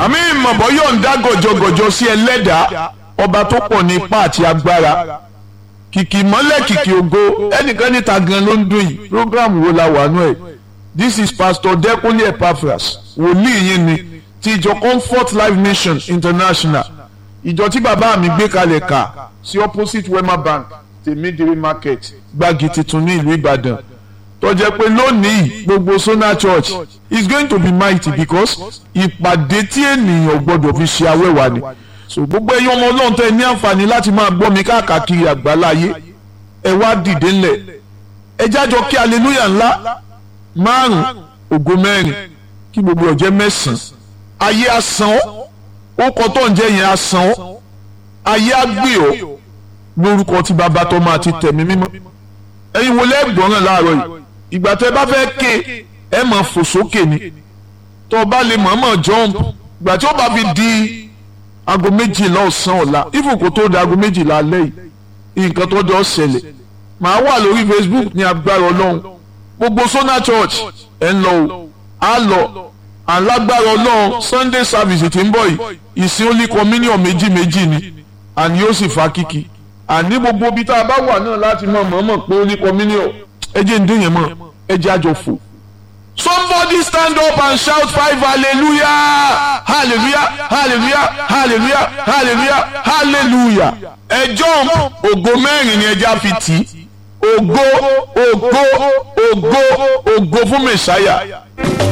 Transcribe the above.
àmì ìmọ̀bọ̀ yóò ń dá gọ̀jọ̀gọ̀jọ̀ sí ẹlẹ́dàá ọba tó pọ̀ ní ipá àti agbára kìkì mọ́lẹ̀ kìkì ògo ẹnìkan níta gan ló ń dún yìí program wo la wà nú ẹ̀ this is pastor Dẹ́kunlé Epaphras wòlíì yín ni ti ìjọ Comfort Life Mission International ìjọ tí bàbá mi gbé kalẹ̀ kà sí opposite Wema Bank tèmídìrí market gbági tuntun ní ìlú Ìbàdàn tó jẹ́ pé lónìí gbogbo Sona Church is going to be mighty because ìpàdé tí ènìyàn gbọ́dọ̀ fi ṣe awẹ́wà ni so gbogbo ẹ̀yin ọmọ Ọlọ́run tẹ́ ní àǹfààní láti máa gbọ́ mi káàkiri àgbáláyé ẹ wá dìde ńlẹ̀ ẹ jájọ kí hallelujah ńlá márùn ògo mẹ́rin kí gbogbo ọ̀jẹ́ mẹ́sàn-án ayé asán ó kọ́ tó ń jẹ́ yẹn asán ayé agbè ọ́ lórúkọ tí bàbá tó máa ti tẹ̀mí mímọ́ ẹ̀yin wo lẹ́gbọ̀nràn láàárọ̀ yìí ìgbà tẹ́ bá fẹ́ ké ẹ máa fò sókè ni tó o bá lè mọ̀ọ́mọ̀ jump ìgbà tí ó bá fi di aago méjìlá ọ̀sán ọ̀la even kó tó di aago méjìlá alẹ́ yìí nǹkan tó jọ ṣẹlẹ̀ màá wà lórí Facebook ní agbára ọlọ́run gbogbo Sona Church ẹ̀ ń lọ o á lọ alágbára ọlọ́run Sunday service tí ń bọ̀ yìí ìsìn only communion méjì méjì ni àní yóò sì fa kíkì àní gbogbo ibi tá a bá wà náà láti mọ̀ mọ̀ọ́mọ̀ pé only communion ẹ jẹ́ ń dín yẹn mọ́ ẹ jẹ́ àjọ fò. Somebody stand up and shout five hallelujah hallelujah hallelujah hallelujah hallelujah hallelujah ẹ jump ògo mẹ́rin ni ẹja fi tì í ògo ògo ògo ògo fún mẹ̀sáyà.